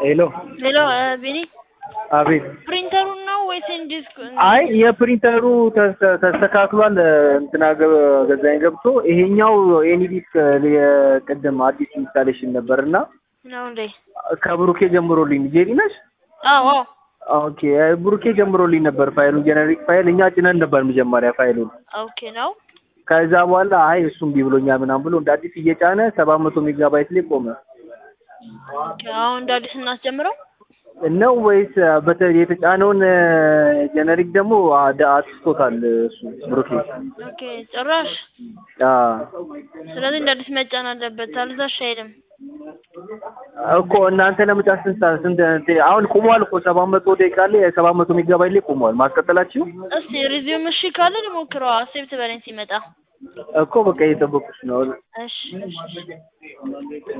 ሄሎ ሄሎ ቢኒ አቤት። ፕሪንተሩን ነው ወይስ ዲስክ? አይ የፕሪንተሩ ተስ- ተስተካክሏል። እንትና ገ- ገዛኝ ገብቶ ይሄኛው ኤኒዲስክ የቅድም አዲስ ኢንስታሌሽን ነበር እና ነው እንዴ? ከብሩኬ ጀምሮልኝ ጄሪ ነሽ? አዎ ኦኬ ብሩኬ ጀምሮልኝ ነበር ፋይሉን ጀነሪክ ፋይል እኛ ጭነን ነበር መጀመሪያ ፋይሉን። ኦኬ ነው። ከዛ በኋላ አይ እሱም ቢብሎኛል ምናምን ብሎ እንደ አዲስ እየጫነ ሰባት መቶ ሜጋባይት ላይ ቆመ ኦኬ አሁን እንደ አዲስ እናስጀምረው። ነው ወይስ በተ- የተጫነውን ጀነሪክ ደግሞ አደ- አጥፍቶታል እሱ ብሩኬ? ኦኬ ጭራሽ። አዎ ስለዚህ እንደ አዲስ መጫን አለበት። አልዛሽ አይልም። እኮ እናንተ ለመጫን ስንት ሰዓት- ስንት እንትን- አሁን ቁሟል እኮ ሰባት መቶ ደቂቃ ላይ ሰባት መቶ ሜጋባይት ላይ ቁሟል። ማስቀጠላችሁ እስቲ ሪዚዩም እሺ ካለ ሊሞክረው። አሴፕት በለኝ ሲመጣ። እኮ በቃ እየጠበቁሽ ነው። እሺ እሺ እሺ